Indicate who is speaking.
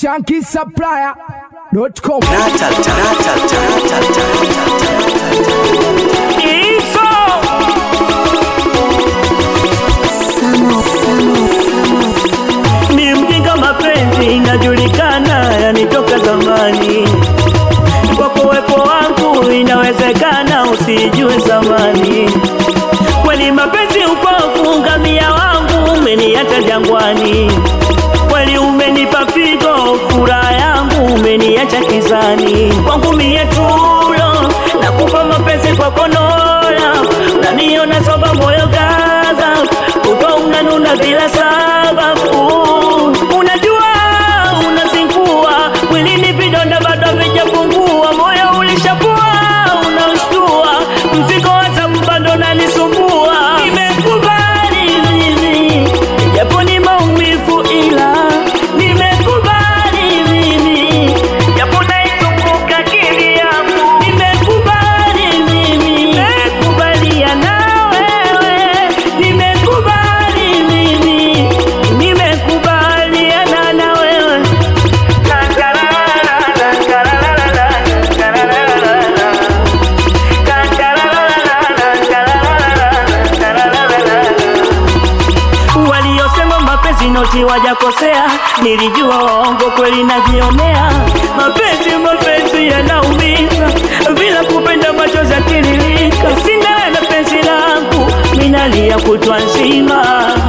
Speaker 1: shankisupplier.com
Speaker 2: Hizo ni mjinga mapenzi inajulikana, yanitoka zamani. Kwa kuwepo wangu inawezekana usijue zamani. Kweli mapenzi upofu, ngamia wangu umeniacha jangwani. Kweli umenipa pigo, furaha yangu umeniacha kizani. Kwangu mie tulo, nakupa mapenzi kwa konola, unaniona soba moyo gaza, uto unanuna bila sababu. Unajua unazingua, mwilini vidonda bado havijapungua, moyo ulishapua, unaushtua, mzigo wa zamu bado nanisumbua. Nimekubali mimi, japo ni maumivu ila nimekubali mimi, japo naizunguka akili yangu. Nimekubali mimi, nimekubalia na wewe, nimekubali mimi, nimekubaliana na wewe. Waliosema mapenzi noti wajakosea, nilijua waongo kweli najionea. Mapenzi mapenzi yanaumiza, bila kupenda machozi yatiririka. Sina na penzi langu, minalia kutwa nzima